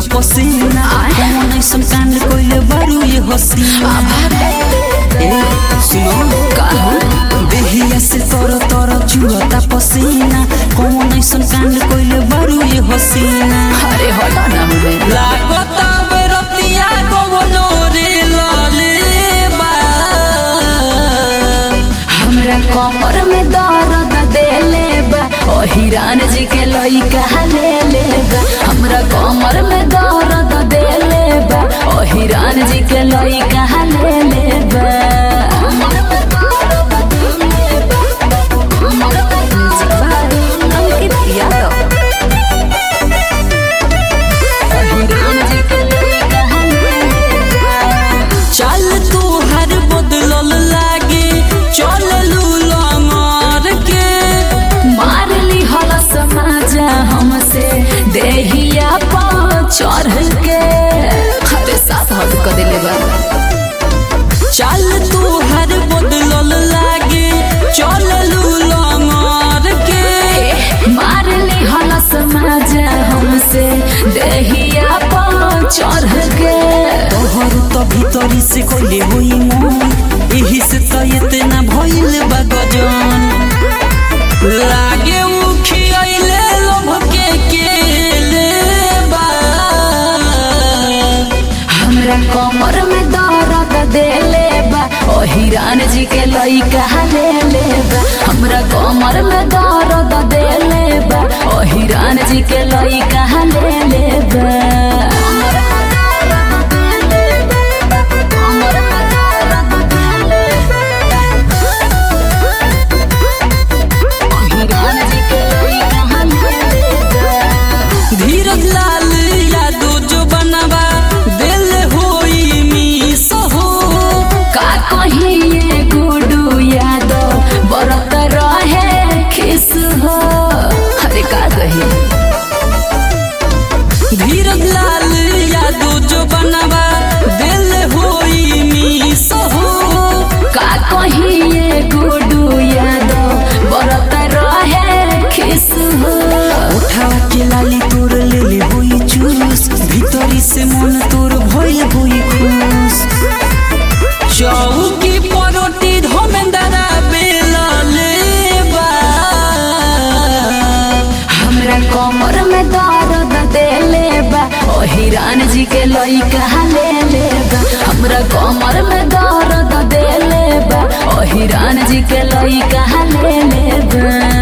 पसीना कौन ऐसन कांड कोइले बारू ये हसीना ए सुनो काहू देहिया से तर तर चुअता पसीना कौन ऐसन कांड कोइले बारू ये हसीना अरे हटा ना हमें लागता बेरतिया कवनो रे लाले बा हमरा कमर में दर्द देले बा ओ हिरान जी के लइका ले ले बा हमरा कमर में दर्द देले बा ओ हिरान जी के लइका ले ले बा अंकित यादव ओ हिरान जी के लइका ले ले बा चल तू हर बदलल लागे चल लूला मार के मारली हल समाजा हमसे देहिया पा चढ़ के अरे साथ हद कर दिले बा चल तू हर बदलल लागे चल लूला मार के मारली हल समाजा हमसे देहिया पा चढ़ के तोहर तो भीतरी से कोइले होई मन एही से तो इतना भइल बा गजन लागे उखियाइले लोभ के केले बा हमरा कमर में दर्द देले बा ओ हिरान जी के लइका ले ले बा हमरा कमर में दर्द देले बा ओ हिरान जी के लइका ले ले बा हिरान जी के लइका ले ले बा धीरज लाल यादो जो बनवा दिल होई मीस हो का कहिए गुडू यादव बरत रहे खिस हो अरे का कही धीरज लाल यादो जो बनवा दिल होई मीस हो का कहिए गुडू यादव बरत रहे खिस हो उठावा के लाली तोर ले ले होई चूस भीतरी से मन तोर भइल होई खुश चौकी परोटी धमेंदरा बेला लेबा हमरा कमर में दर्द देले बा ओ हिरान जी के लइका ले ले बा हमरा कमर में दर्द देले बा ओ हिरान जी के लइका ले ले बा